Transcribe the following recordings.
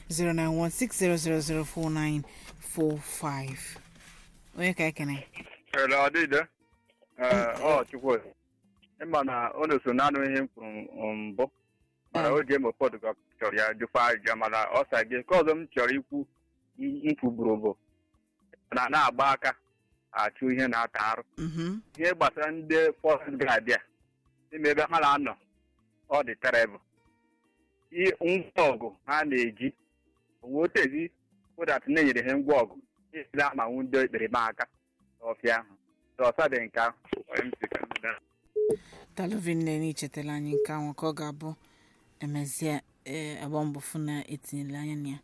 09160004945 onye ka ekene Ele ọdịde ọ chukwu ịma na ọ na-eso naanị ihe m kwuru mbụ mana o ji eme ụfọdụ ka chọrọ ya jụkwa ajụjụ mana ọ sa gị nke ọzọ m chọrọ ikwu mkwuburu bụ na na-agba aka achụ ihe na-ata arụ Mhm. ihe gbasara ndị fọrest gaadị a n'ime ebe ha na-anọ ọ dị terebụl ngwa ọgụ ha na-eji onwe otezi ụdat na-enyere ha ngwa ọgụ esi amanwu ndị ekperima aka n'ọfịa ahụ ọsa dị nke ahụ onye m si ka m daa. dalụvin nne ichetala anyị nke ahụ ka ọ ga-abụ emezie ee agba mbọ fụ na etinyela anya na ya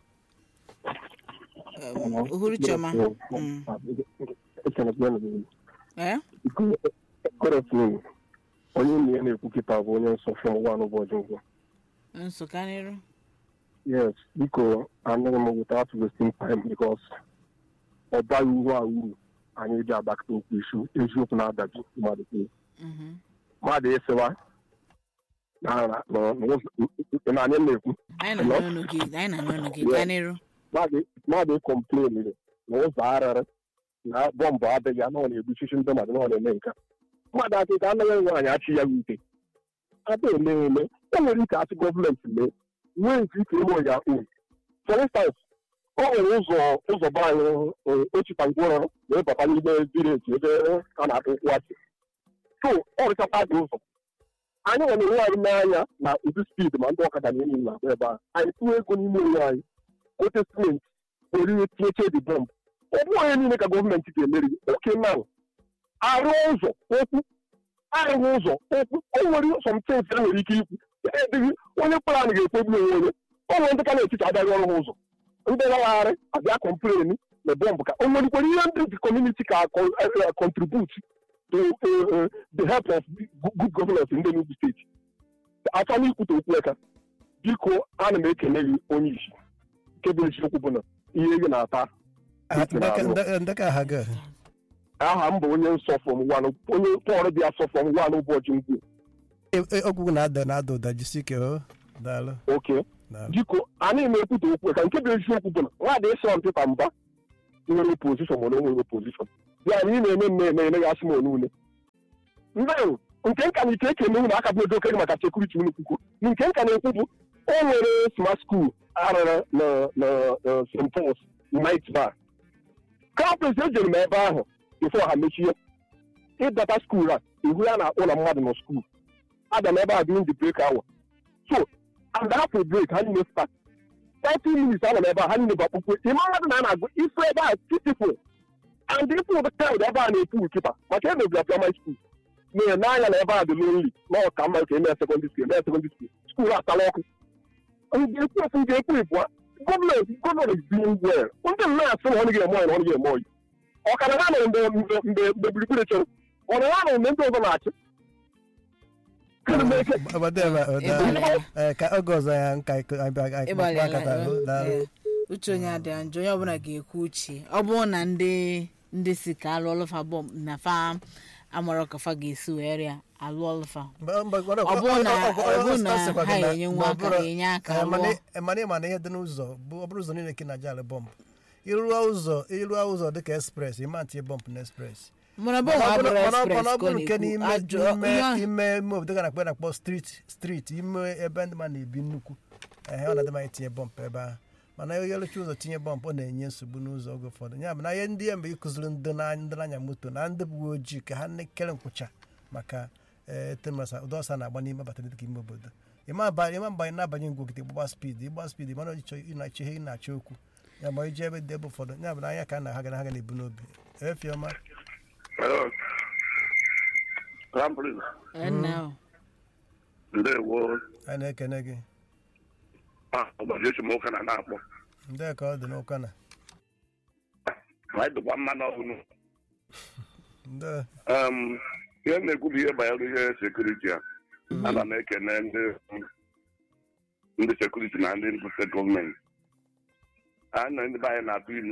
Em, uhuru chioma Mm. ee Kọrọtụ onye nna ya na-ekwu kịta bụ onye nsọ fọm wan ụbọchị ngwụ nsụka n'iru yes biko anaghị m without wasting time because ọ baghị uru a uru anyị ji agbakọta okwu isu eziokwu na-adabi mmadụ kwuru Mhm. mmadụ ịsịwa na na- na- na ụzọ- na anyị na-ekwu anyị na n'ọnụ gị anyị na n'ọnụ gị gaa n'iru mmadụ mmadụ ịkọmpleniri na ụzọ arịrị na bọmbụ adịghị anọ na-egbuchichi ndị mmadụ na ọ na-eme nke a. mmadụ akịka anaghị nwaanyị achị ya ute ada eme eme o nwere ike achị gọọmenti mee nwee nke ike ime ya uru for instance o nwere ụzọ ụzọ be anyị ochita ngwụrọ wee bata n'ime vileji ebe a na-akpụ ụkwụ achị so ọ rụchakwa dị ụzọ anyị nwere onwe anyị n'anya na ụdị spid ma ndị ọkada na enyi na-agba ebe a anyị tụọ ego n'ime onwe anyị gote simenti orire tinyeche dị bọmbụ ọ bụghị onye niile ka gọọmenti ga-emeri oke na arụ ụzọ okwu arụghị ụzọ okwu o nwere sọmtens e nwere ike ikwu edịghị onye kpara anyị ga-ekpegbu onwe onye o nwere ndị ka na-etiti abịaghị ọrụ ha ụzọ ndị lagharị abịa kọmpleni na bọmbụ ka o nwerikwara ihe ndị dị kọmuniti ka contribute to uh, uh, the help of good governance in the Enugu steeti achọghị ikwute okwu aka biko ana m ekele gị onye isi nke bụ eziokwu bụ na ihe gị na-ata ndeka aha gị aha m bụ onye nsọ fọm wan onye pọl dị asọ fọm wan ụbọchị mgbu ọgwụgwụ na-ada na-ada ụda jisi ike o daalụ oke daalụ biko anyị na-ekwute okwu ka nke bụ eziokwu bụ na nwaadị ịsọ mpịpa mba nwere opozishọn mana o nwere opozishọn ya na ị na-eme mme eme ya asị m onule ndị ahụ nke nka na ike ekene unu aka bụ edo okenye maka sekuriti unu kwukwo nke nka na-ekwu bụ o nwere smart school arụrụ na na na st pauls night bar kampes ejere m ebe ahụ bifo ha mechie ịbata skuul a ihu ya na-akpọ na mmadụ nọ skuul aga m ebe a during the break hour so and after break ha niile start 30 minutes ana m ebe a ha niile bụ akpụkpọ ime mmadụ na a na-agụ ifu ebe a beautiful and ifu ụdị kaụd ebe a na-ekwu kịta maka emebiri primary school mee n'anya na ebe a dị lonely na ọka mma ka eme sekọndịrị skuul eme sekọndịrị skuul skuul atala ọkụ ga-ekwu ofu ga-ekwu ịbụa gọọmenti gọọmenti is doing well ndị nna asị na ọ naghị eme ọyị na ọ naghị eme ọyị ọkara ha nọ mgbe mgbe mgbe mgbe gburugburu chọrọ ọ na ha nọ mgbe ndị ọzọ na-achị Kedu m eke obodo ebe a, daalụ. Ee, ka oge ọzọ ya nka akata ịgbalịala ee, uche onye adịghị njọ onye ọbụla ga-ekwu uche ọ bụrụ na ndị ndị si ka alụ ọlụfa bọm na fa amara ka fa ga-esi wee rịa alụ ọlụfa ọ bụrụ na ọ bụrụ na ha enye nwa aka enye aka lụọ mana ịma na ihe dị n'ụzọ bụ ọ bụrụ ụzọ niile ka ị na-aja alụ bọmbụ ịrụọ ụzọ ịrụọ ụzọ dịka espres ịma ntinye bọmbụ na espres mana bọm mana ọ abụrụ bụrụ- mana ọ express mana ọ ka ọ bụrụ nke na-ekwu n'ime ajọ ime ihe ahụ- ime ime obodo ga na-akpọ na-akpọ street street ime ebe ndị mmadụ na-ebi nnukwu ehe ọ na-adị mma itinye bọmpụ ebe ahụ mana onye lụcha ụzọ tinye bọmpụ ọ na-enye nsogbu n'ụzọ oge ụfọdụ ya bụ na ihe ndị ya mgbe ịkụziri ndị na- ndị na-anya moto na ndị uwe ojii ka ha na-ekere nkwụcha maka etemasa ụdọ ọsọ na-agba n'ime abata dịka ime obodo ịma aba- ịma mgbe anyị na-abanye ngwa ogige gbagba spidi ịgba spidi mana ọchịchọ ịnachi ihe ị na-achọ okwu ya ma ije ebe dị ebe ụfọdụ ya bụ na anya ka na ha ga na ha ga na-ebu n'obi efiọma Hello. Crown Prince. Ee, nna o. Ndewo. anyị na-ekene gị Ah, ụbọchị esemokwu na na-akpọ. ndị ka ọ dị n'ụka na Anyị dịkwa mma n'ọhụrụ. ndị Um, ihe m na-ekwu bụ ihe banyere ihe sekuriti a. Ana m ekene ndị ndị sekuriti na ndị mbute gọọmenti. Anyị na ndị be anyị na-atụ ilu.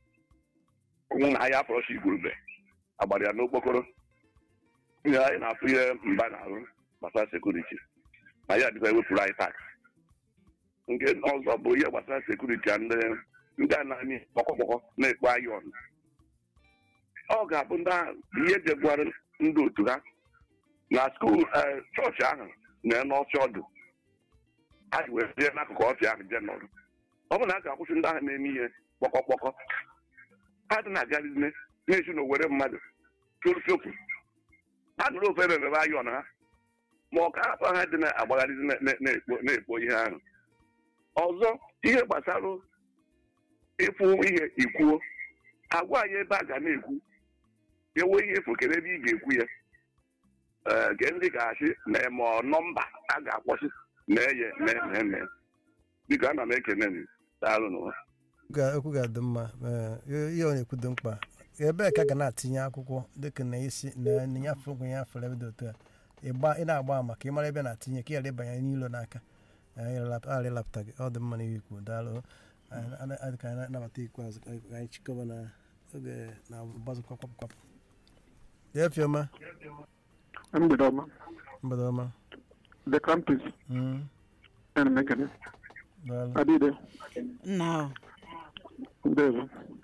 Ụmụ na ahịa afọrọchi igwurube. Agbara ya n'okpokoro. Ihe anyị na-atụ ihe mba na-arụ gbasara sekuriti. Na ya dịkwa ewepụrụ anyị tax. nke ọzọ bụ ihe gbasara sekuriti a ndị ndị a na-amị kpọkọkpọkọ na-ekpo ayọn ọ ga-abụ ndị ahụ bụ ihe jegwara ndị otu ha na skuul ee, chọọchị ahụ na n'ọfịa ọdụ a ji wee jee n'akụkụ ọfịa ahụ jee nọrọ ọ bụ na a ga-akwụsị ndị ahụ na-eme ihe kpọkọkpọkọ ha dị na-agarizine na-esi na owere mmadụ fiofiopu ha nụrụ ofe ebe ebe ayọn ha ma ọ ka afọ ha dị na-agbagharịzi na- na- na-ekpo na-ekpo ihe ahụ ọzọ ihe gbasara ịfụ ihe ikwuo agwa anyị ebe a ga na-ekwu ewe ihe efu kere ebe ị ga-ekwu ya ee nke ndị ga-achị na ma ọ nọmba a ga-akwụsị na-eye na-eme biko ana m ekene m daalụ n'ụwa Ga- okwu ga-adị mma ee, ihe ọ na-ekwu dị mkpa ebee ka a ga na-atinye akwụkwọ dịka na isi na na nyafe okwu ya fere ebe dị otu a ịgba ị na-agba ama ka ị mara ebe na-atinye ka ị ghara ịbanye n'ilo n'aka ghara ịlapụta gị ọ dị mma na ihe ikwu daalụ Anyị- anyị- anyị ka anyị na-anabata ikpeazụ ka anyị- ka anyị chịkọba na oge na mgbazụkwa kwapụ kwapụ dee fioma mgbede ọma mgbede ọma the campus Mm, ana m ekele daalụ adịde nna ahụ ndewo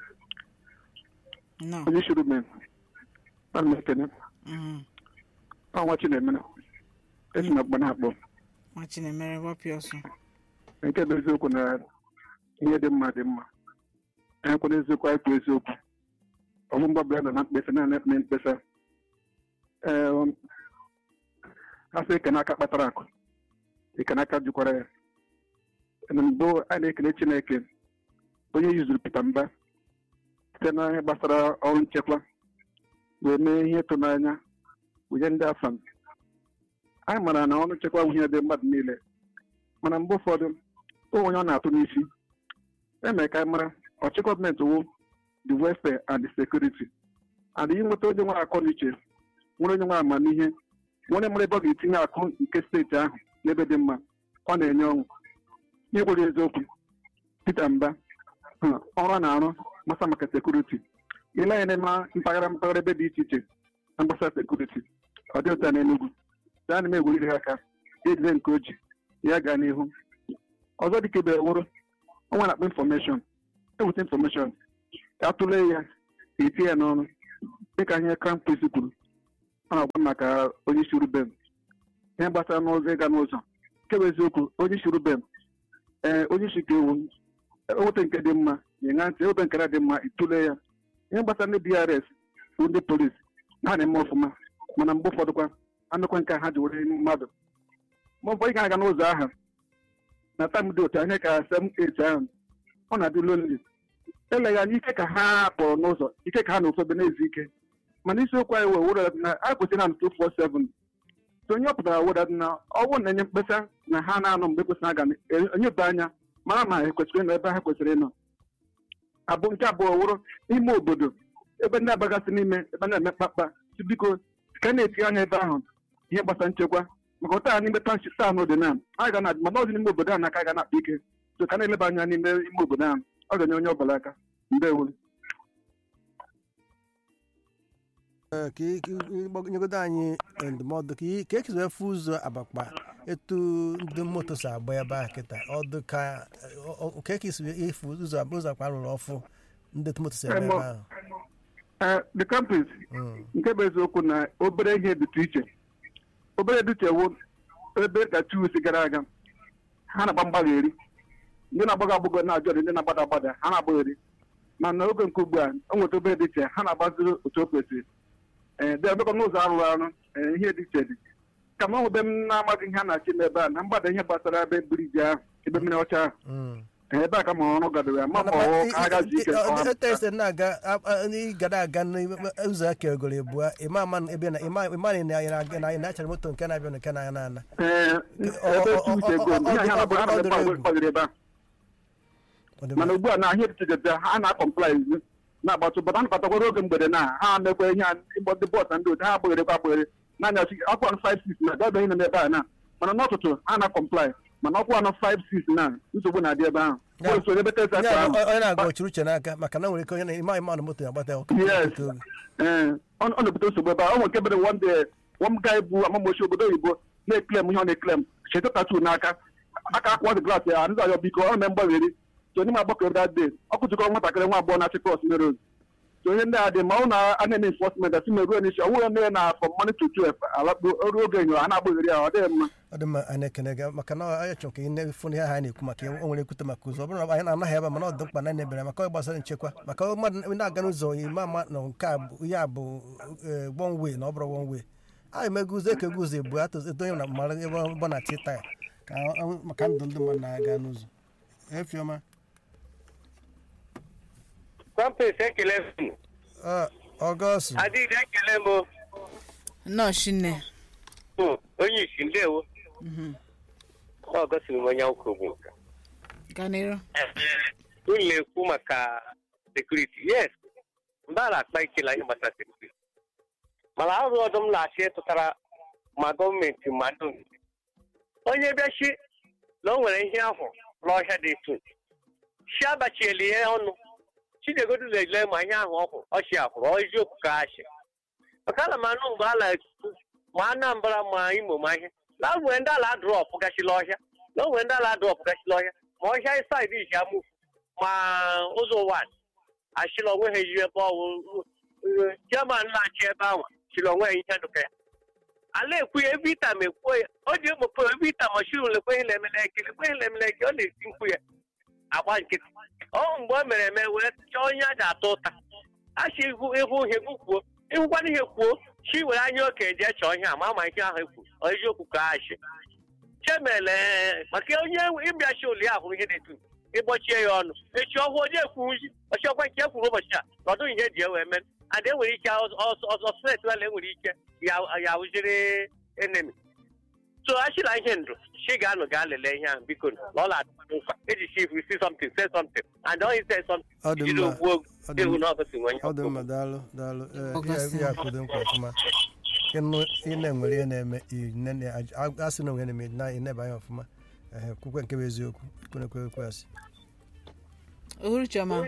nna onye shuru men ana m ekele mhm. ọnwa chinemere esi na mkpa na-akpọ nwa chinemere gbapịa ọsọ nke bụ eziokwu na ihe dị mma dị mma enyekwana eziokwu anyị kwuo eziokwu ọbụ mgbabara nọ na mkpesa na na mkpesa ee um, a sị ike n'aka kpatara akụ ike n'aka jukwara ya na mbụ a na-ekele chineke onye yuzuru Peter Mba site na ihe gbasara ọrụ nchekwa wee mee ihe ịtụnanya wunye ndị afam anyị mara na ọrụ nchekwa bụ ihe dị mmadụ niile mana mgbe ụfọdụ o onye ọ na-atụ n'isi eme ka anyị mara ọchị gọọmenti wụ the welfare and the security and ihe nweta onye nwere akọ n'uche nwere onye nwere amamihe nwere mara ebe ọ ga-etinye akụ nke steeti ahụ n'ebe dị mma ọ na-enye ọṅụ ihe gwere eziokwu Peter Mba hụ, ọrụ a na-arụ gbasa maka sekuriti ile anya n'ime mpaghara mpaghara ebe dị iche iche na gbasa sekuriti ọ dị ụta n'Enugu daa na m egweriri ha aka ejide nke o ji ya gaa n'ihu ọzọ dịka ebe wụrụ ọnwa na-akpọ infọmeshọn eweta infọmeshọn ka a tụlee ya ka etinye ya n'ọrụ dịka ihe crown prince kwuru ọ na-agwa maka onye isi rubem ihe gbasara n'ụzọ ịga n'ụzọ nke bụ eziokwu onye isi rubem ee onye isi ka ewu eweta nke dị mma nyega ntị eweta nke dị mma ịtụle ya ihe gbasara ndị drs bụ ndị polisi ha na-eme ọfụma mana mgbe ụfọdụkwa anụkwa nke ha ji were mmadụ ma ụfọdụ ga-aga n'ụzọ ahụ na tam dị otu anya ka sem et ahụ ọ na-adị lonli eleghị anya ike ka ha kpọrọ n'ụzọ ike ka ha na ofobe na-ezu ike mana isiokwu anyị wee wụrụ na a kwesịrị na 247 so onye ọ pụtara wụda na ọ bụrụ na enye mkpesa na ha na-anọ mgbe kwesịrị aga enyeba anya mara ma ha kwesịrị ịnọ ebe ha kwesịrị ịnọ abụ nke abụọ wụrụ ime obodo ebe ndị abagasị n'ime ebe na-eme mkpakpa si biko ka a na-etinye anya ebe ahụ ihe gbasara nchekwa maka ụta n'ime township taụn dị na a ga na mana ọzi n'ime obodo ahụ na aka ga na-akpa ike so ka a na-eleba anya n'ime ime obodo ahụ ọ ga-enye onye ọbụla aka ndewo Ee, ka ị- ka ị gbag- nyegodo anyị ndụmọdụ ka ị- ka ekizi efu ụzọ abakpa etu ndị moto si agba ebe ahụ kịta ọdụ ka ọ- ọ- ka ekisi efu ụzọ ụzọ akwa rụrụ ọfụ ndị moto si ebe ebe ahụ ee the campus Mm. nke bụ eziokwu na obere ihe dịtụ iche obere dịtụ ewu ebe ka tuusi gara aga ha na-agba mgbagheri ndị na-agbaga agbụgo na-ajụ ọdị ndị na-agbada agbada ha na-agbagheri mana oge nke ugbu a o nweta obere dị iche ha na-agbaziri otu o kwesịrị ee dị emekọ n'ụzọ arụrụ arụ ee ihe dị iche dị ka m nwebe m na-amaghị ihe a na-achị n'ebe a na mgbada ihe gbasara ebe briji ahụ ebe mmiri ọcha ahụ Mm. ee, ebe a ka ma ọrụ gadoro ya ma Mana ma ma- ọ i- ka ha gazi ike i- nke ọma. ọ- etu esi na-aga a- a- ị gara aga n'ime ụzọ aka egoro ebua ịma ama na ebe na ịma ịma na ị na- na- na achara moto nke na-abịa na nke na-aga na-ana ee ebe tuusi ego ihe ha na-agba ha na-agba gbagoro ebe a Ọ dị mana mma. ugbu a na ahịa etitete ha na-akọmplaiz na-agbatụ bata nabatakwara oge mgbede na ha mekwa ihe a ịgbọ ndị bọọsụ na ndị otu ha agbagerekwa agbaghere n'anya chi ọkwa 56 na gabeghị na ebe a na mana n'ụtụtụ ha na-akọmplai mana ọkwa anọ 56 na nsogbu na-adị ebe ahụ Ya. bọọsụ ebe tesa Onye a- ahụ onye na-aga ochuru uche n'aka maka na nwere ike onye na- ịma ịma na moto ya-agbata ọkụ Yes. ee ọ ọ na-ebute nsogbu ebe a ọ nwere nke bere one day one guy bụ amamochi obodo oyibo na-eklem ihe ọ na-eklem cheta tatu n'aka aka akwụkwọ dị klaasị ya ndị ayọ biko ọ na mgbagheri so onye m agbakọrọ that day ọkụ jikọrọ nwatakịrị nwa agbọghọ na-achị kros mere ozi so onye ndị a dị ma ọ na a na-eme enforcement asị meruo n'isi ọ bụghị ndị na from morning to twelve alakpo ruo oge enyo a na-agbagheri ya ọ dịghị mma ọ dị mma anyị ekene gị maka na anyị chọrọ ka ị na-efu ihe ahụ anyị na-ekwu maka ya o nwere ekwute maka ụzọ ọ bụrụ na anyị na-anaghị ebe a mana ọ dị mkpa na anyị ebere maka ọ gbasara nchekwa maka mmadụ na-aga n'ụzọ ime ama na nke a bụ ihe a bụ eh, one way na ọ bụrụ one way anyị mego ụzọ ekego ụzọ ebu atụ etonye na mara ebe ọ na tita ya ka ọ- maka ndụ ndị mmadụ na-aga n'ụzọ efiọma kọmpis ekele m ọgọstụ adịghị ekele m nnọọ shinne o, onye isi ndewo ọ gosiri m onye nkwụ bụ nka gaa n'iru unu na-ekwu maka sekuriti yes mba na-akpa ikela ihe gbasara sekuriti mana arụ ọdụ m na-achị ịtụtara ma gọọmenti ma ndị nche. onye bịachi na o nwere ihe ahụ n'ọhịa dị etu chi abachiela ihe ọnụ chinegodu na-ele ma ihe ahụ ọhụ ọchị ahụrụ ọ eziokwu ka achị maka ana m anụ mgbe a na-ekwu ma anambra ma imo ma ihe na o nwere ndị ala drọpụ gachila ọhịa na o nwere ndị ala drọpụ gachila ọhịa ma ọhịa ịsaịdị iji amụfu ma ụzọ wan achịla onwe ha eji ebe ọwụ german na-achị ebe ahụ chịrị onwe ha ihe dụka ya ala ekwu ya ebe ita ma ekwuo ya o ji ekpokpo ebe ita mashin lekwe ihe na-emele eke lekwe ihe na-emele eke ọ na-eti mkpu ya agba nkịtị ọ mgbe o mere eme wee chọọ onye a ga-ata ụta achị ihu ịhụ ihe kwuo ịhụkwana ihe kwuo chi were anya oke jee chọọ ihe a ma ama ihe ahụ ekwu ọ eziokwu ka achị chemele maka onye ịbịachi oli ahụ ihe na-etu ịgbochie ya ọnụ echi ọhụụ onye ekwuzi ọchịọkwa nke ekwuru ụbọchị a nọdụ ihe ji ewe eme ada enwere ike ọzọ steeti wela enwere ike ya wụziri enemi so achịla ihe ndụ chi ga-anọ gaa lelee ihe ahụ biko na ọ na-atụ nkwa eji chi if you see something say something and onye say something Ọ dị jiri mma. ogbuo Ọ dị ewu mma. na ọgọsi nwe onye ọ dị mma daalụ daalụ Ee, Ọgọstị. ya- ya kwudo nkwa ọfụma ịnụ ị na-enwere ihe na-eme ị nene- a- asị na onwe na-eme na ịneba anya ọfụma Ehe, kwukwe nke bụ eziokwu kwenekwe ekwe asị ohuru chioma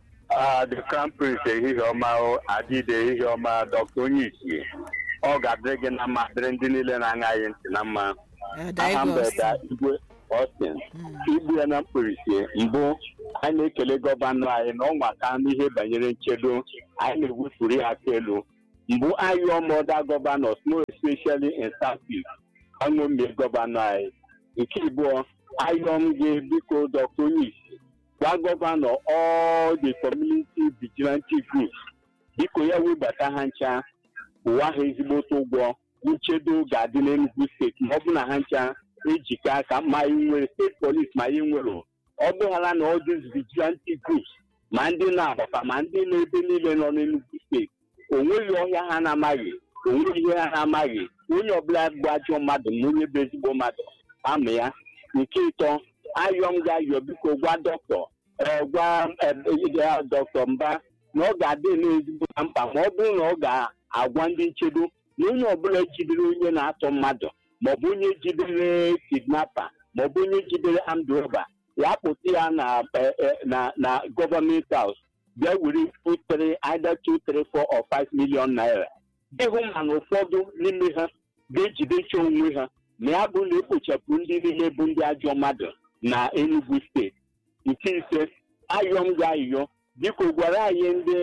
Ah, the crown prince ehihie ọma o adịde ehihie ọma dọkta onye isi ọ ga-adịrị gị na mma dịrị ndị niile na-aṅa anyị ntị na mma Eh, aha Daigos. mgbeda igwe Austin igbu ya na mkpirisi mbụ anyị na-ekele gọvanọ anyị na ọnwa ka n'ihe banyere nchedo anyị na-ewufuru ya aka elu mbụ ayọ mọda gọvanọ more especially in southeast aṅụmie gọvanọ anyị nke ịbụọ ayọ m gị biko dọkta onye isi gwa gọvanọ all the community vigilante groups biko ya webata ha ncha ụwa ha ezigbote ụgwọ nchedo ga-adị n'Enugu steeti ma ọ bụ na ha ncha ejikọ aka ma anyị nwere steeti polis ma anyị nwere ọ bụghara na all these vigilante groups ma ndị na-agbapa ma ndị na-ebe niile nọ n'Enugu steeti o nweghị ọhịa ha na-amaghị o nweghị ihe ha na-amaghị onye ọbụla bụ ajọ mmadụ na onye bụ ezigbo mmadụ ama ya nke ịtọ ayọ m ga-ayọ biko gwa dọkịta ee gwa eh, ya dọkịta mba na ọ ga-adị n'ezigbo na mkpa ma ọ bụrụ na ọ ga-agwa ndị nchedo na onye ọbụla jidere onye na-atọ mmadụ maọbụ onye jidere kidnapa maọbụ onye jidere amdroba ya pụta ya na eh, eh, na na gọọmenti haus bịa were two three either two three four or five million naira ịhụ ma na ụfọdụ n'ime ha ga-ejidecha onwe ha ma ya bụ na ekpochapụ ndị niile bụ ndị ajọ mmadụ na Enugu steeti nke ise ayọ m ga-ayọ biko gwara anyị ndị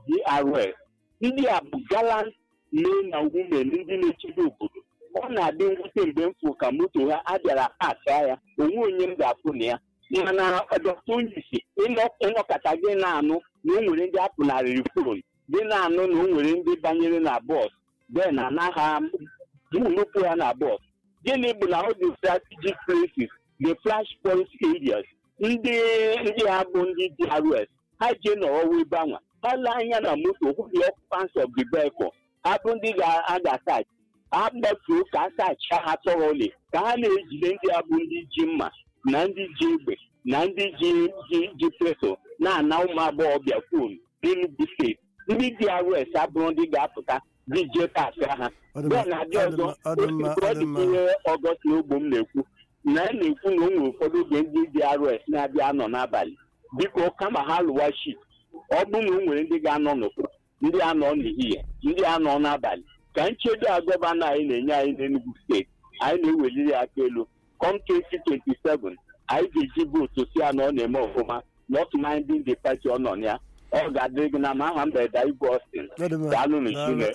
DRS ndị a bụ galant men na women ndị na-echebe obodo ọ na-adị mwute mgbe m fụ ka moto ha abịara paka ya onwe onye m ga-apụ na ya mana dọkta onyeisi ịnọkọta gị na-anụ na o nwere ndị apụnarịrị fon gị na-anụ na o nwere ndị banyere na bọs den anaghị mụnụpụ ha na bọs gịnị bụ na ọ dị strategic places the flash point areas ndị ndị ha bụ ndị DRS ha jee nọrọwa ebe anwa ha lee anya na moto hụ the occupants of the vehicle ha bụ ndị ga-aga ha gbatuo ka a sacha ha tọrọli ka ha na-ejide ndị a bụ ndị ji mma na ndị ji egbe na ndị ji ji ji peso na-ana ụmụ agbọghọbịa fon n'Enugu steeti ndị DRS abụrụ ndị ga-apụta dị jee paakị ha Ọ dị mma, bịa na adị ọ dị ọzọ mma, ọ dị mma, otu ọ dị mma. ihe ọgọst na ogbo m na-ekwu na a na-ekwu na o nwere ụfọdụ oge ndị DRS na-abịa anọ n'abalị biko kama ha lụwa shit ọ bụrụ na o nwere ndị ga-anọ n'ụtụtụ ndị anọ n'ehihie ndị anọ n'abalị ka nchedo a gọvanọ anyị na-enye anyị n'Enugu steeti anyị na-eweliri aka elu come 2027 anyị ga-eji vootu si ya na ọ na-eme ọfụma not minding the party ọ nọ na ya ọ ga-adịrị gị na ma aha mberede igwe Austin daalụ n'Chineke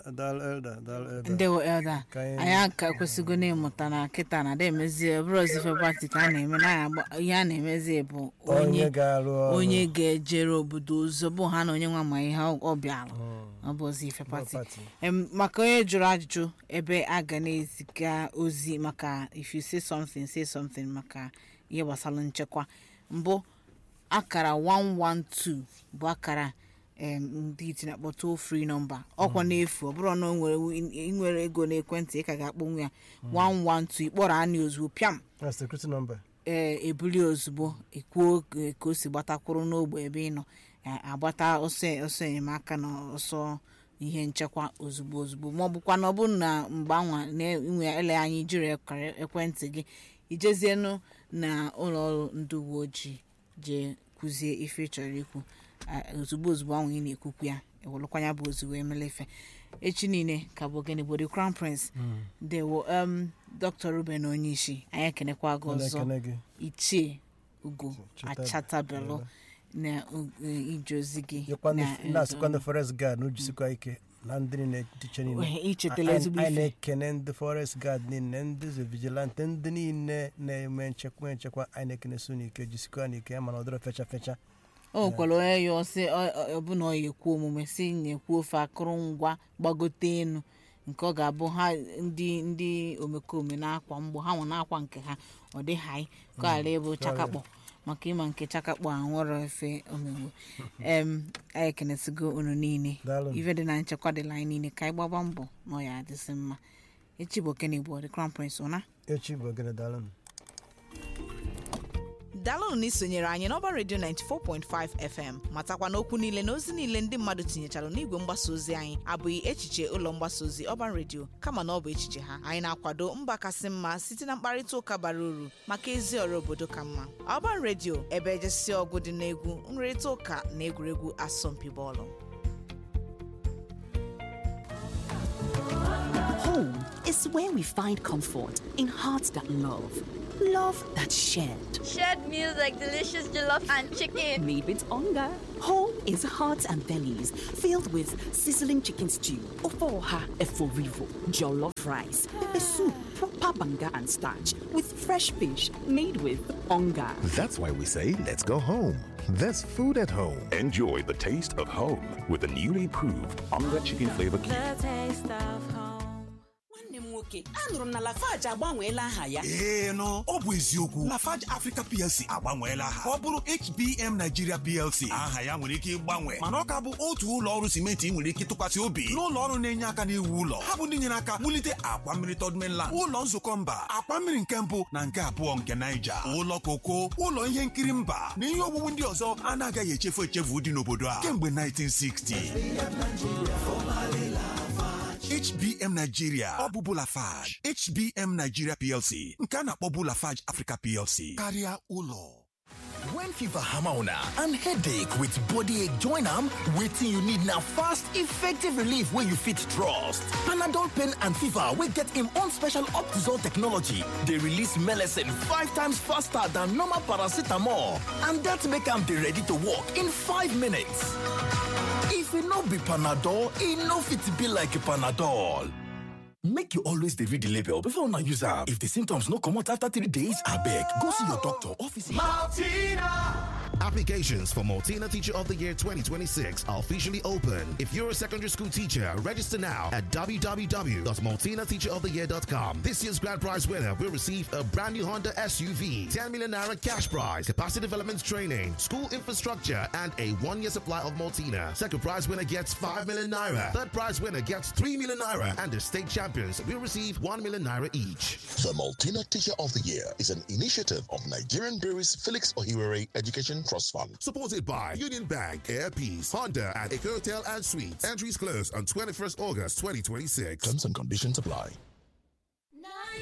o. ndewo elda Ka anyị- anyị aka kwesịgo n'ịmụta na kịta na ada emezi bụrụ ozife pati ka a na-eme na agba- ihe a na-emezi bụ onye onye ga-arụ ọrụ onye ga-ejere obodo ụzọ bụ ha na onye nwa ma ihe ọ bịara ọ bụ ozi ife pati pati. Em, maka onye jụrụ ajụjụ ebe a ga na-eziga ozi maka if you say something say something maka ihe gbasara nchekwa mbụ akara 112 bụ akara em, ndị itinye akpọ toll free nọmba ọkwa n'efu ọ bụrụ na o nwere ị nwere ego n'ekwentị ị ka ga-akpọnwu ya 112 ịkpọrọ anyị ozugbo pịam na security number ee ebuli ozugbo ekwuo ka- ka o si gbatakwuru n'ogbe ebe ị nọ a- agbata ọsọ ọsọ enyemaka na ọsọ ihe nchekwa ozugbo ozugbo ma ọ bụkwa na ọ bụrụ na mgbe anwa na-enwe ele anyị jiri ekara ekwentị gị ijezienụ na ụlọ ọrụ ndị uwe ojii jee kwuzie ife ị chọrọ ikwu a- ozugbo ozugbo ahụ ị na-ekwukwu ya ewelụkwanya bụ ozi wee mele ife echi niile ka bụ ogene bụ the crown prince dewo um dr ruben onyeisi anyị ekenekwa gị ọ ọzọ na-ekene gị ichie ugo Cheta- achatabelu na u- ije ozi gị Nyekwa ndị- na- na-asịkwa ndị forest guard na ujisikwa ike na ndị niile tiche niile Wee, ichetala ezigbo anyị ife na-ekene ndị forest guard niile ndị zo vigilante ndị niile na-eme nchekwa nchekwa anyị na-ekene so n'ike jisikwa n'ike ya mana ọ dịrọ fecha fecha o nwekwara onye ya ọsị ọbụna ọ ya ekwu omume si na-ekwu ofe akụrụngwa gbagote enu nke ọ ga-abụ ha ndị ndị omekome na-akwa mgbọ ha nwe na-akwa nke ha ọ dị haị ka ghara ịbụ chakakpọ maka ịma nke chakakpọ a nwere efe omegbo em anyị ekenesigo unu niile Daalụ. ife dị na nchekwa dịla anyị niile ka anyị gbaba mbọ na ọ ya adịsị mma echi bụ okene bụ the crown prince ụna echi bụ ogene daalụ dalụnụ na isonyere anyị n'ọba redio 94.5 fm matakwa n'okwu niile na ozi niile ndị mmadụ tinyechara n'igwe mgbasa ozi anyị abụghị echiche ụlọ mgbasa ozi ọban redio kama na ọ bụ echiche ha anyị na-akwado mba kasị mma site na mkparịta ụka bara uru maka ezi ọrụ obodo ka mma ọban redio ebe ejesi ọgụ dị n'egwu nrịrịta ụka na egwuregwu asọmpi bọọlụ Home is where we find comfort in hearts that love, love that's shared. Shared meals like delicious jollof and chicken. Made with hunger. Home is hearts and bellies filled with sizzling chicken stew, ofoha eforivo, jollof rice, pepper soup, proper banga and starch with fresh fish made with hunger. That's why we say, let's go home. There's food at home. Enjoy the taste of home with the newly improved Onga Chicken Flavor Cube. nwanne m nwoke anụrụ m na lafaji agbanweela aha ya ee nụ ọ bụ eziokwu lafarge africa plc agbanweela aha ka ọ bụrụ hbm nigeria plc aha ya nwere ike ịgbanwe mana ọ ka bụ otu ụlọ ọrụ simenti ị nwere ike tụkwasị obi n'ụlọ ọrụ na-enye aka n'iwu ụlọ ha bụ ndị nyere aka wulite akwa mmiri third mainland ụlọ nzukọ mba akwa mmiri nke mbụ na nke abụọ nke naija ụlọ koko ụlọ ihe nkiri mba na ihe owuwu ndị ọzọ a na-agaghị echefu echefu dị n'obodo a kemgbe 1960 HBM Nigeria ọ bụ Bulafage HBM Nigeria PLC nke a na-akpọ Bulafage Africa PLC karịa ụlọ When fever hammer on and headache with body ache join am, wetin you need na fast, effective relief wey you fit trust. Panadol pain and fever wey get im own special Optizol technology dey release melecine five times faster than normal paracetamol and that make am dey ready to work in five minutes. If e no be Panadol, e no fit be like Panadol. Make you always dey read the label before una use am. If the symptoms no comot after three days, abeg go see your doctor or physician. Applications for Multina Teacher of the Year 2026 are officially open. If you're a secondary school teacher, register now at www.multinateacheroftheyear.com. This year's grand prize winner will receive a brand new Honda SUV, 10 million naira cash prize, capacity development training, school infrastructure, and a one-year supply of Multina. Second prize winner gets 5 million naira. Third prize winner gets 3 million naira, and the state champions will receive 1 million naira each. The Multina Teacher of the Year is an initiative of Nigerian Breweries Felix Ohiwere Education Trust Fund. Supported by Union Bank, Air Peace, Honda, and Eco Hotel and Suites. Entries close on 21st August 2026. Terms and conditions apply.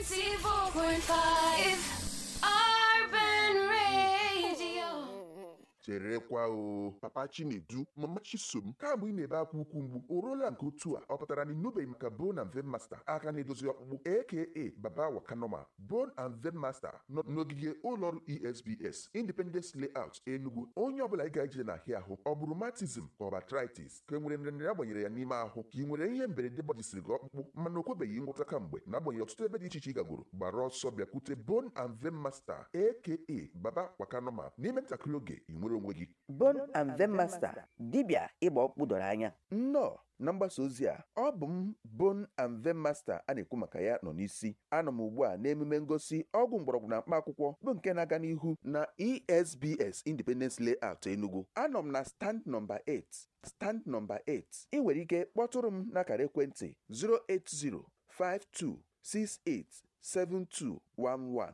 94.5 Urban Radio. cherekwa o papa chinedu mama chisom kamgbe ị na-ebe akwa ukwu mgbu o ruola nke otu a ọ pụtara na ịnụbeghị maka bone and vein master aka na-edozi ọkpụkpụ aka baba wakanoma bone and vein master nọ n'ogige ụlọọrụ esbs independence layout enugu onye ọbụla ị ga-eje na ahịa ahụ ọ bụrụ matism ka ọ bụ arthritis ka e nwere nrịanrịa agbanyere ya n'ime ahụ ka ị nwere ihe mberede gbajisiri gị ọkpụkpụ mana o kwebeghị ngwọta kamgbe na-agbanyeghị ọtụtụ ebe dị iche iche ị gagoro gbara ọsọ bịakwute bone and vein master aka baba wakanoma n'ime ntakịrị oge ị nwere onwe gị Bone and Vein Master dibịa ịgba ọkpụkpụ doro anya nnọọ na mgbasa ozi a ọ bụ m Bone and Vein Master a na-ekwu maka ya nọ n'isi anọ m ugbu a n'emume ngosi ọgwụ mgbọrọgwụ na mkpa akwụkwọ bụ nke na-aga n'ihu na esbs independence layout enugu anọ m na stand nọmba 8 stand nọmba 8 ị nwere ike kpọtụrụ m n'akara ekwentị 08052687211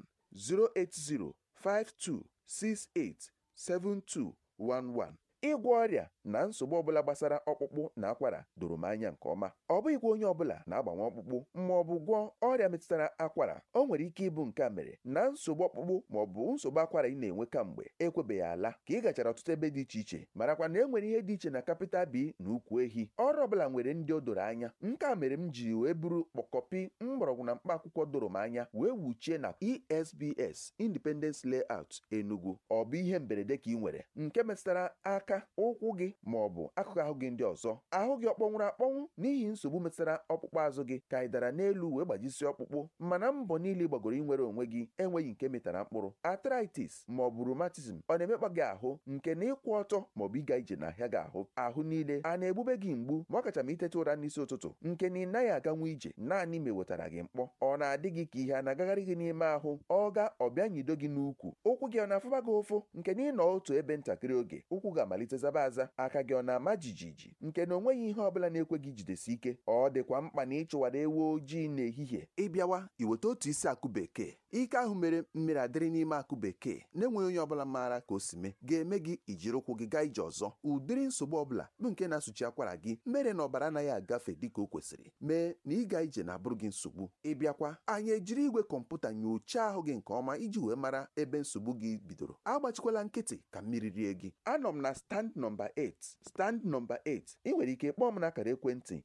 08052687211 ịgwọ ọrịa na nsogbu ọbụla gbasara ọkpụkpụ na akwara doro m anya nke ọma ọ bụghịkwa onye ọbụla na-agbanwe ọkpụkpụ ma ọ bụ gwọọ ọrịa metụtara akwara o nwere ike ịbụ nke a mere na nsogbu ọkpụkpụ ma ọ bụ nsogbu akwara ị na-enwe kamgbe ekwebeghị ala ka ị gachara ọtụtụ ebe dị iche iche marakwa na e nwere ihe dị iche na kapịtal bi na ukwu ehi ọrụ ọbụla nwere ndị o doro anya nke a mere m ji wee buru kpọkọpi mgbọrọgwụ na mkpa akwụkwọ doro m anya wee wuchie na esbs independence layout enugu ọ bụ ihe mberede ka ị nwere nke metụtara aka ụkwụ gị ma ọ bụ akụkụ ahụ gị ndị ọzọ ahụ gị ọ kpọnwụrụ akpọnwụ n'ihi nsogbu metụtara ọkpụkpụ azụ gị ka ị dara n'elu wee gbajisie ọkpụkpụ mana mbọ niile ị gbagoro inwere onwe gị enweghị nke metara mkpụrụ arthritis ma ọ bụ rheumatism ọ na-emekpa gị ahụ nke na ịkwụ ọtọ ma ọ bụ ịga ije n'ahịa gị ahụ ahụ niile a na-egbube gị mgbu ma ọ kacha ma iteta ụra n'isi ụtụtụ nke na ị naghị aganwu ije naanị ma ewetara gị mkpọ ọ na-adị gị ka ihe a na-agagharị gị n'ime ahụ ọ ga ọbịa nyido gị n'ukwu ụkwụ gị ọ na-afụba gị ụfụ nke na ịnọ otu ebe ntakịrị oge ụkwụ ga-amalite zaba aza aka gị ọ na-ama jijiji nke na onweghị ihe ọbụla na-ekwe gị jidesi ike ọ dịkwa mkpa na ịchụwara ewu ojii n'ehihie ịbịawa iweta otu isi akụ bekee ike ahụ mere mmiri adịrị n'ime akụ bekee na-enweghị onye ọbụla maara ka o si mee ga-eme gị ijiri ụkwụ gị gaa ije ọzọ ụdịrị nsogbu ọbụla bụ nke na-asụchi akwara gị mere na ọbara anaghị agafe dịka o kwesịrị mee na ịga ije na-abụrụ gị nsogbu ịbịakwa anyị ejiri igwe kọmputa nyochaa ahụ gị nke ọma iji wee mara ebe nsogbu gị bidoro agbachikwala nkịtị ka mmiri rie gị anọ m na stand nọmba 8 stand nọmba 8 ị nwere ike kpọọ m n'akara ekwentị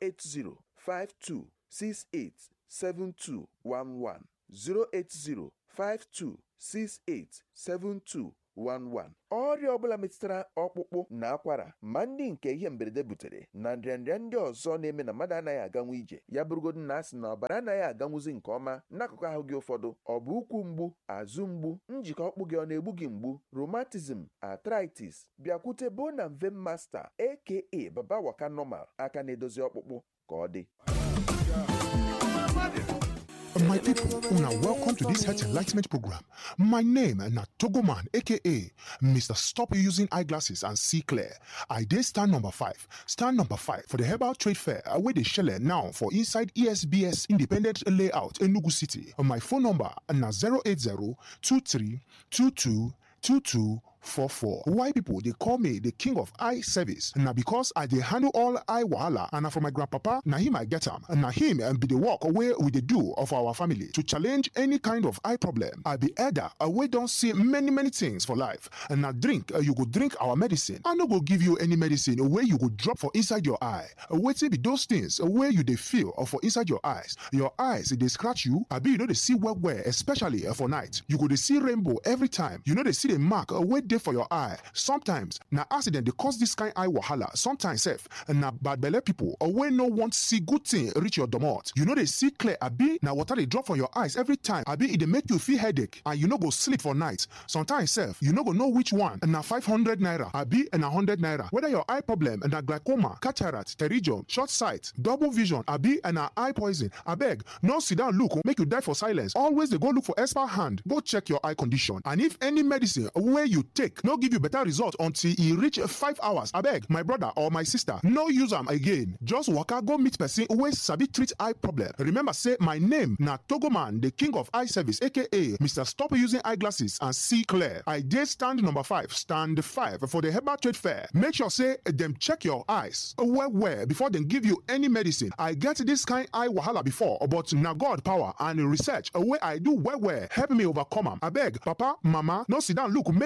08052687211 08052687211 ọrịa ọbụla metụtara ọkpụkpụ na akwara ma ndị nke ihe mberede butere na nrịanrịa ndị ọzọ na-eme na mmadụ anaghị aganwu ije ya bụrụgodu na asị na ọbara anaghị aganwuzi nke ọma n'akụkụ ahụ gị ụfọdụ ọ bụ ụkwụ mgbu azụ mgbu njikọ ọkpụ gị ọ na-egbu gị mgbu rheumatism arthritis bịakwute bone and vein master aka baba waka normal aka na-edozi ọkpụkpụ ka ọ dị My people, una welcome to this health enlightenment program. My name na Togoman, aka Mr. Stop Using Eyeglasses and See Clear. I did stand number five. Stand number five for the Herbal Trade Fair where they shell now for inside ESBS Independent Layout Enugu City. My phone number na 080 23 22 22 44. Why people they call me the king of eye service? Now because I they handle all eye wahala and na from my grandpapa, now him I get him. And now him and be the work away with the do of our family to challenge any kind of eye problem. I be elder, we don't see many many things for life. And now drink, uh, you go drink our medicine. I no go give you any medicine where you go drop for inside your eye. Wait till be those things where you they feel or for inside your eyes. Your eyes they scratch you. I be you know they see well well, especially uh, for night. You go they see rainbow every time. You know they see the mark uh, where dey for your eye sometimes na accident dey cause this kind eye wahala sometimes sef na bad belle people or wey no want see good thing reach your domot you no dey see clear abi na water dey drop from your eyes every time abi e dey make you feel headache and you no go sleep for night sometimes sef you no go know which one na five hundred naira abi na hundred naira whether your eye problem na glaucoma cataract pterygium short sight double vision abi na eye poison abeg no sit down look make you die for silence always dey go look for expert hand go check your eye condition and if any medicine wey you take no give you better result until e reach five hours abeg my brother or my sister no use am again just waka go meet person wey sabi treat eye problem remember say my name na togoman the king of eye service aka mr stop using eyeglasses and see clear i dey stand number five stand five for the herbal trade fair make sure say dem check your eyes well well before dem give you any medicine i get this kind eye wahala before but na god power and research wey i do well well help me overcome am abeg papa mama no sit down look make your eye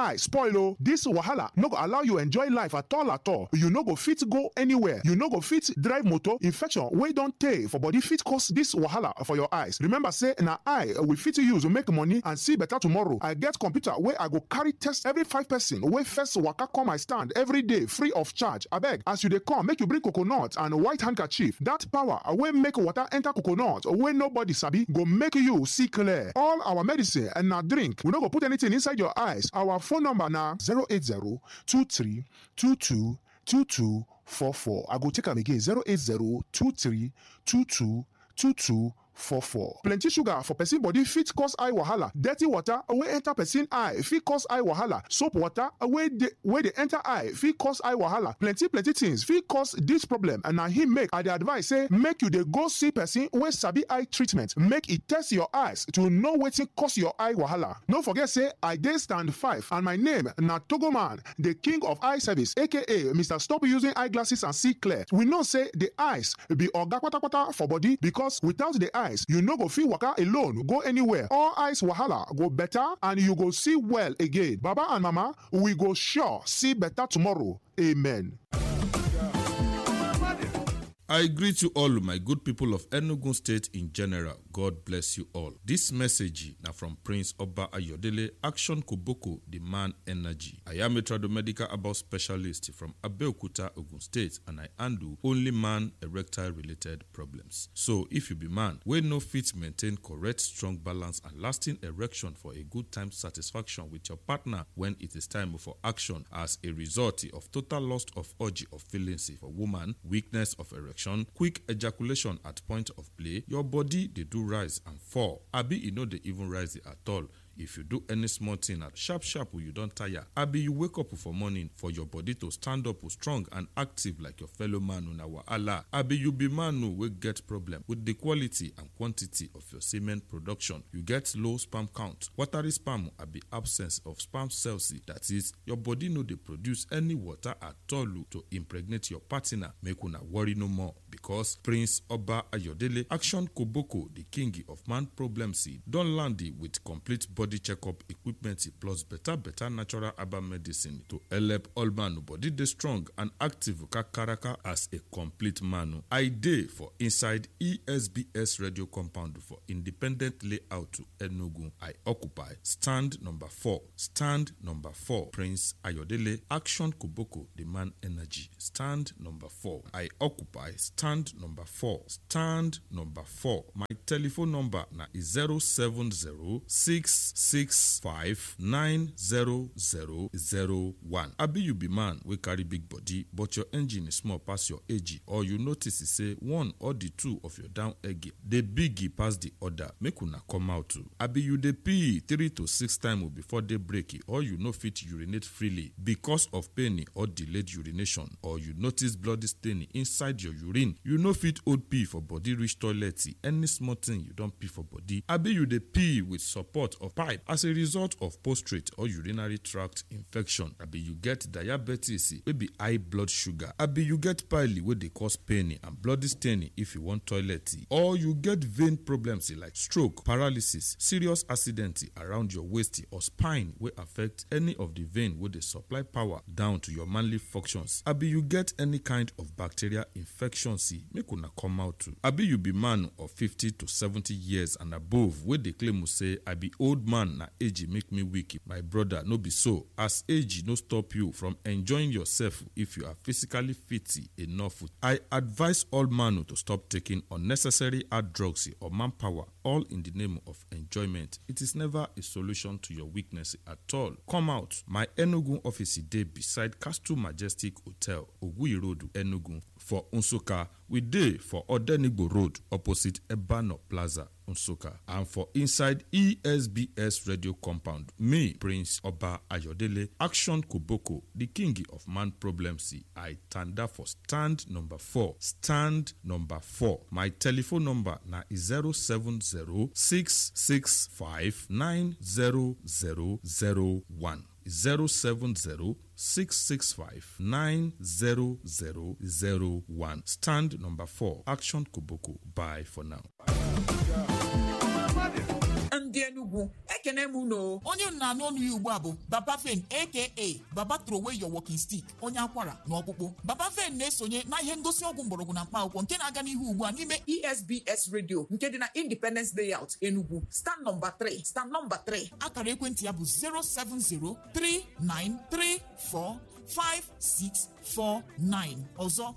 eye spoil o this wahala no go allow you enjoy life at all at all you no go fit go anywhere you no go fit drive motor infection wey don tey for body fit cause this wahala for your eyes remember say na eye we fit use make money and see better tomorrow i get computer wey i go carry test every five person wey first waka come my stand every day free of charge abeg as you dey come make you bring coconut and white handkerchief that power wey make water enter coconut wey nobody sabi go make you see clear all our medicine and na drink we no go put anything inside your eyes our phone number na 080 23 22 22 44 i go take am again 080 23 22 22 44. plenty sugar for person body fit cause eye wahala dirty water wey enter person eye fit cause eye wahala soap water wey dey wey dey enter eye fit cause eye wahala plenty plenty things fit cause dis problem and na him make i dey advise say make you dey go see person wey sabi eye treatment make e test your eyes to know wetin cause your eye wahala no forget say i dey stand five and my name na togoman the king of eye service aka mr stop using eyeglasses and see clear we know say the eyes be oga kpatakpata for body because without the eye eyes you no go fit waka alone go anywhere all eyes wahala go better and you go see well again baba and mama we go sure see better tomorrow amen. I greet you all, my good people of Enugu State in general. God bless you all. This message now from Prince Oba Ayodele, Action Koboko, the man energy. I am a tradomedical about specialist from Abeokuta, Ogun State, and I handle only man erectile related problems. So, if you be man, we no fit maintain correct, strong balance and lasting erection for a good time satisfaction with your partner when it is time for action as a result of total loss of urge of feelings for woman, weakness of erection quick ejaculation at point of play your body dey do rise and fall abi e no dey even rise at all if you do any small thing at sharp sharp you don tire abi you wake up for morning for your body to stand up strong and active like your fellow man una wahala abi you be man wey get problem with the quality and quantity of your semen production you get low sperm count watery sperm abi absence of sperm cells that is your body no dey produce any water at all to impregnate your partner make una worry no more because prince oba ayodele action koboko the king of man problems don land with complete body body checkup equipment plus better better natural herbal medicine to help all man body dey strong and active kakaraka as a complete man. I dey for inside ESBS radio compound for independent layout to Enugu. I occupy stand number four. Stand number four. Prince Ayodele Action Koboko the man energy. Stand number four. I occupy stand number four. Stand number four. My telephone number na 070 six five nine zero zero zero one. abi you be man wey carry big body but your engine is small pass your age or you notice say one or the two of your down egg dey big pass the other make una come out too abi you dey pee three to six times before day break or you no fit urinate freely because of pain or delayed urination or you notice bloody stain inside your urine you no fit hold pee for body reach toilet any small thing you don pee for body abi you dey pee with support of pipe as a result of prostate or urinary tract infection abi you get diabetes wey be high blood sugar abi you get pile wey dey cause pain and bloody stain if you wan toilet or you get vein problems like stroke paralysis serious accident around your waist or spine wey affect any of the vein wey dey supply power down to your manly functions abi you get any kind of bacterial infection make una come out too abi you be man of fifty to seventy years and above wey dey claim say i be old man na age make me weak my brother no be so as age no stop you from enjoying yourself if you are physically fit enough i advise all man to stop taking unnecessary hard drugs or manpower all in the name of enjoyment it is never a solution to your weakness at all come out my enugu office dey beside castle majestic hotel oguyi road enugu for nsukka we dey for odenigbo road opposite ebano plaza nsukka and for inside esbs radio compound me prince oba ayodele action koboko the king of man problems i tanda for stand number four stand number four my telephone number na 07066590001 070 665 90001. Stand number 4. Action Koboko. Bye for now. ndị enugwu ekene m unu onye unu na-anụ ọnụ ya ugbu a bụ baba fen aka baba trowey your walking stick onye akwara na ọkpụkpụ baba fen na-esonye na ihe ngosi ọgwụ mgbọrọgwụ na mkpa akwụkwọ nke na-aga n'ihu ugbu a n'ime esbs radio nke dị na independence layout enugu stand nọmba 3 stand nọmba 3 akara ekwentị ya bụ 07039345649 ọzọ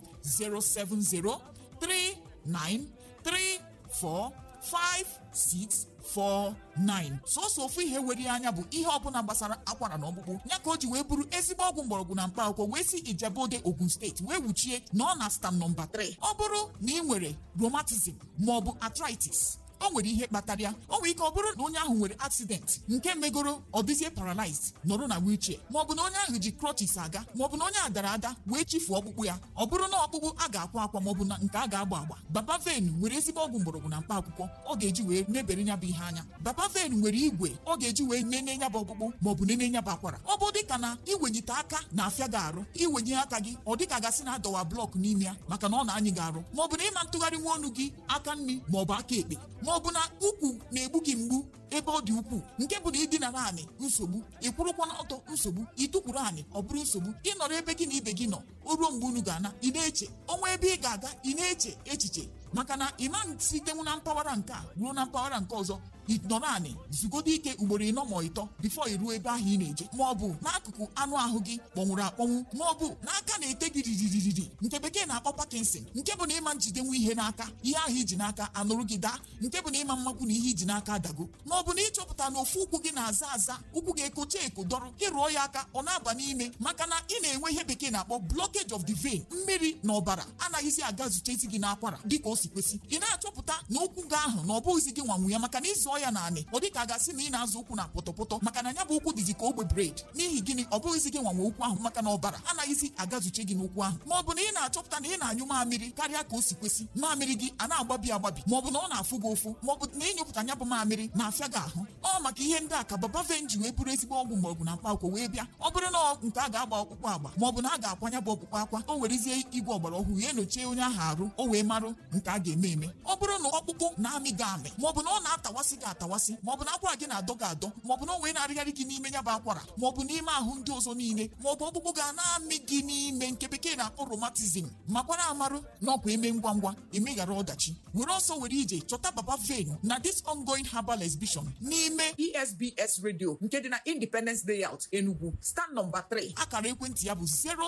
07039345649 sọsọ ofu ihe were ya anya bụ ihe ọbụla gbasara akwara na ọkpụkpụ ya ka o ji wee bụrụ ezigbo ọgwụ mgbọrọgwụ na mkpa akwụkwọ wee si ijebode ogun steeti wee wuchie na ọ na stam nọmba 3 ọ bụrụ na ị nwere rheumatism maọbụ arthritis o nwere ihe kpatara ya o nwere ike ọ bụrụ na onye ahụ nwere accident nke megoro ọ dịzie paralyzed nọrọ na wheelchair maọbụ na onye ahụ ji crutches aga maọbụ na onye a dara ada wee chifuo ọkpụkpụ ya ọ bụrụ na ọkpụkpụ a ga-akwa akwa maọbụ na nke a ga-agba agba baba ven nwere ezigbo ọgwụ mgbọrọgwụ na mkpa akwụkwọ ọ ga-eji wee mebere ya bụ ihe anya baba ven nwere igwe ọ ga-eji wee nene ya bụ ọkpụkpụ maọbụ nene ya bụ akwara ọ bụ dịka na iwenyite aka na-afịa gị arụ iwenye aka gị ọ dịka gasị na adọwa blọk n'ime ya maka na ọ na-anyị gị arụ maọbụ na ịma ntụgharị nwa ọnụ gị aka nri maọbụ aka ekpe maọbụ na ukwu na-egbu gị mgbu ebe ọ dị ukwuu nke bụ na ịdinara anị nsogbu ị kwụrụkwa n'ọtọ nsogbu ịtụkwuru anị ọ bụrụ nsogbu ịnọrọ ebe gị na ibe gị nọ o ruo mgbe unu ga-ana ị na-eche ọnwa ebe ị ga-aga ị na-eche echiche maka na ịma sitenwu na mpaghara nke a ruo na mpaghara nke ọzọ ịnọrọ anị zugodo ike ugboro ịnọ ma ịtọ bifo iruo ebe ahụ ị na-eje ma ọ bụ n'akụkụ anụ ahụ gị kpọnwụrụ akpọnwụ ma ọ bụ n'aka na-ete gị riririri nke bekee na-akpọ Parkinson nke bụ na ịma njidenwu ihe n'aka ihe ahụ iji n'aka anụrụ gị daa nke bụ na ịma mmakwu na ihe iji n'aka adago ma ọ bụ na ịchọpụta na ofu ụkwụ gị na-aza aza ụkwụ gị ekocha eko dọrọ ịrụọ ya aka ọ na-aba n'ime maka na ị na-enwe ihe bekee na-akpọ blockage of the vein mmiri na ọbara anaghịzi aga zutezi gị n'akwara dịka o si kwesị ị na-achọpụta na ụkwụ gị ahụ na ọ bụghịzi gị nwanwu ya maka na ịzụọ ya naanị ọ dịka a gasị na ị na-azụ ụkwụ na pọtọpọtọ maka na ya bụ ụkwụ dịzi ka ogbe bred n'ihi gịnị ọ bụghịzi gị nwanwe ụkwụ ahụ maka na ọbara anaghịzi agazuche gị n'ụkwụ ahụ ma ọ bụ na ị na-achọpụta na ị na-anyụ mamịrị karịa ka o si kwesị mamịrị gị a na-agbabi agbabi ma ọ bụ na ọ na-afụ gị ụfụ ma ọ bụ na ịnyụpụta nya bụ mamịrị na-afịa gị ahụ ọ maka ihe ndị a ka baba ven ji wee bụrụ ezigbo ọgwụ mgbọrọgwụ na mkpa akwụkwọ wee bịa ọ bụrụ na nke a ga-agba ọkpụkpụ agba ma ọ bụ na a ga-akwanya bụ ọkpụkpụ akwa o werezie igwe ọgbara ọhụrụ ya enyochie onye ahụ arụ o wee marụ nke a ga-eme eme ọ bụrụ na ọkpụkpụ na-amị gị amị ma ọ bụ na ọ na-atawasị gị atawasị ma ọ bụ na akwara gị na-adọ gị adọ ma ọ bụ na o wee na-arịgharị gị n'ime ya bụ akwara ma ọ bụ n'ime ahụ ndị ọzọ niile ma ọ bụ ọkpụkpụ ga na-amị gị n'ime nke bekee na-akpọ romatizm makwara amarụ na ọkwa eme ngwa ngwa emeghara ọdachi were ọsọ were ije chọta baba ven na this ongoing herbal exhibition n'ime esbs radio nke dị na independence layout enugu stand nọmba 3 akara ekwentị ya bụ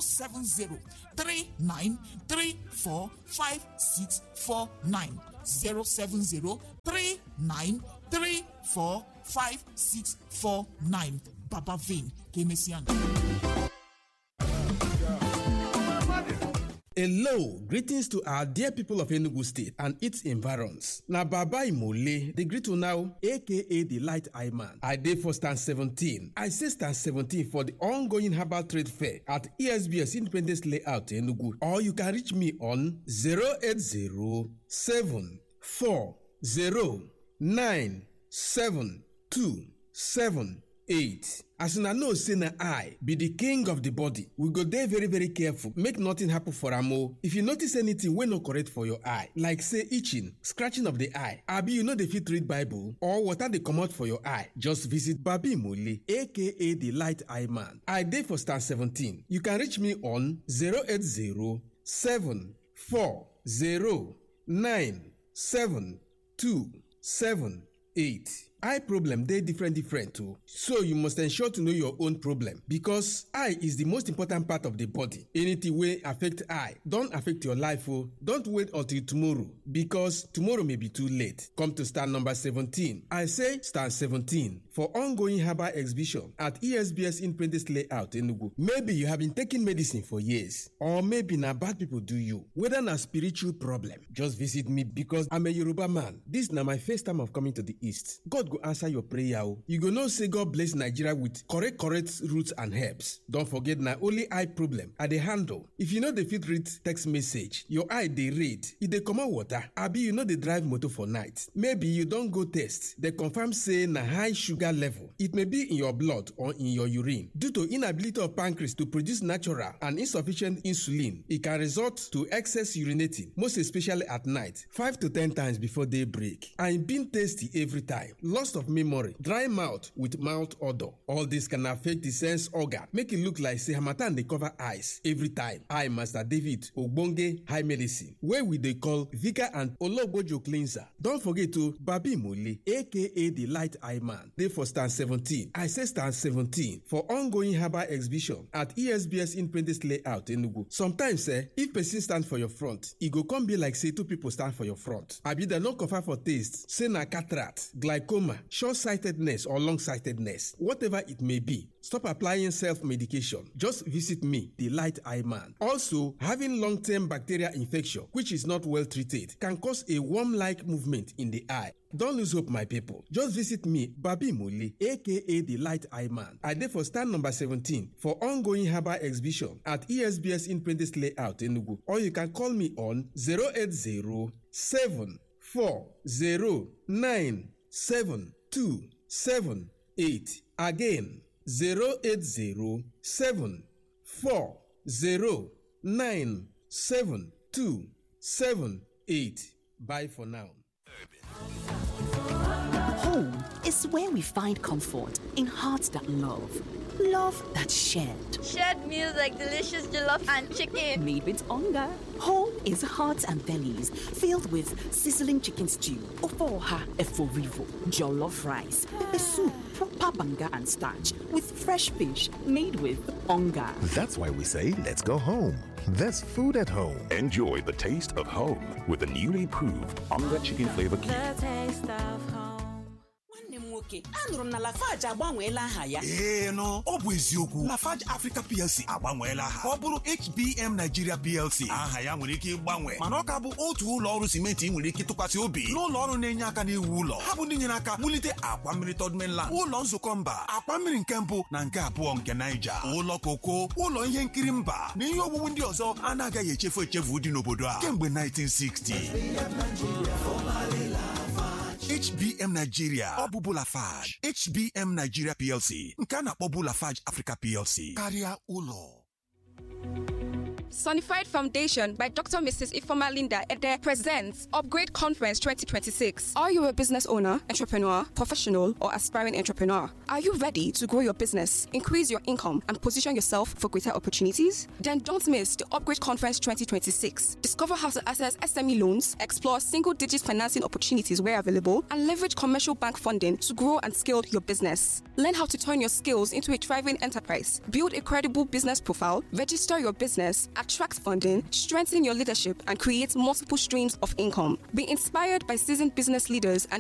07039345649 07039345649 baba ven ka emesịa Hello, greetings to our dear people of Enugu State and its environs. Na Baba Imole, the greet you now, aka the Light Eye Man. I dey for stand 17. I say stand 17 for the ongoing herbal trade fair at ESBS Independence Layout Enugu. Or you can reach me on 080 4 0 9 7 2 7 8. as una know say na eye be the king of the body we go dey very very careful make nothing happen for am o if you notice anything wey no correct for your eye like say itching scratching of the eye abi you no dey fit read bible or water dey comot for your eye just visit babi mole aka the light eye man i dey for stand 17 you can reach me on 080 7 4 0 9 7 2 7 8 eye problem dey different different o so you must ensure to know your own problem because eye is the most important part of the body anything wey affect eye don affect your life o don't wait until tomorrow because tomorrow may be too late come to stand number 17 i say stand 17 for ongoing herbal exhibition at esbs independence layout enugu maybe you have been taking medicine for years or maybe na bad people do you whether na spiritual problem just visit me because i'm a yoruba man this na my first time of coming to the east god go answer your prayer o you go know say god bless nigeria with correct correct roots and herbs don forget na only eye problem i dey handle if you no dey fit read text message your eye dey red e dey comot water abi you no dey drive motor for night maybe you don go test dey confirm say na high sugar sugar level. It may be in your blood or in your urine. Due to inability of pancreas to produce natural and insufficient insulin, it can result to excess urinating, most especially at night, 5 to 10 times before daybreak. And being tasty every time. Loss of memory, dry mouth with mouth odor. All this can affect the sense organ, make it look like say harmattan dey cover eyes every time. I, Master David Ogbonge High Medicine, wey we dey call Vika and Ologbojo Cleanser. Don forget to Babi Mole, aka the Light Eye Man, dey for stand 17. I say stand 17 for ongoing herbal exhibition at ESBS Independence Layout Enugu. Sometimes eh, if person stand for your front, e go come be like say two people stand for your front. Abi dem no confirm for taste, say na cataract, glaucoma, short-sightedness or long-sightedness, whatever it may be. Stop applying self-medication. Just visit me, the Light Eye Man. Also, having long-term bacterial infection, which is not well treated, can cause a worm-like movement in the eye. Don't lose hope, my people. Just visit me, Babi Muli, aka the Light Eye Man. I dey for stand number 17 for ongoing herbal exhibition at ESBS Independence Layout Enugu. Or you can call me on 080 7278. Again, 0807040972778. Bye for now. Home is where we find comfort in hearts that love, love that's shared. Shared meals like delicious jollof and chicken. Made with hunger. Home is hearts and bellies filled with sizzling chicken stew, ofoha eforivo, jollof rice, pepper soup, proper banga and starch with fresh fish made with hunger. That's why we say, let's go home. There's food at home. Enjoy the taste of home with the newly proved Onga Chicken Flavor Cube. nwanne m nwoke anụrụ m na lafaji agbanweela aha ya ee nụ ọ bụ eziokwu lafarge africa plc agbanweela aha ka ọ bụrụ hbm nigeria plc aha ya nwere ike ịgbanwe mana ọ ka bụ otu ụlọ ọrụ simenti ị nwere ike tụkwasị obi n'ụlọ ọrụ na-enye aka n'iwu ụlọ ha bụ ndị nyere aka wulite akwa mmiri third mainland ụlọ nzukọ mba akwa mmiri nke mbụ na nke abụọ nke naija ụlọ koko ụlọ ihe nkiri mba na ihe owuwu ndị ọzọ a na-agaghị echefu echefu dị n'obodo a kemgbe 1960 HBM Nigeria ọ bụ Bulafage HBM Nigeria PLC nke a na-akpọ Bulafage Africa PLC karịa ụlọ Sonified Foundation by Dr. Mrs. Ifoma Linda Ede presents Upgrade Conference 2026. Are you a business owner, entrepreneur, professional, or aspiring entrepreneur? Are you ready to grow your business, increase your income, and position yourself for greater opportunities? Then don't miss the Upgrade Conference 2026. Discover how to access SME loans, explore single digit financing opportunities where available, and leverage commercial bank funding to grow and scale your business. Learn how to turn your skills into a thriving enterprise, build a credible business profile, register your business, attract funding, strengthen your leadership, and create multiple streams of income. Be inspired by seasoned business leaders and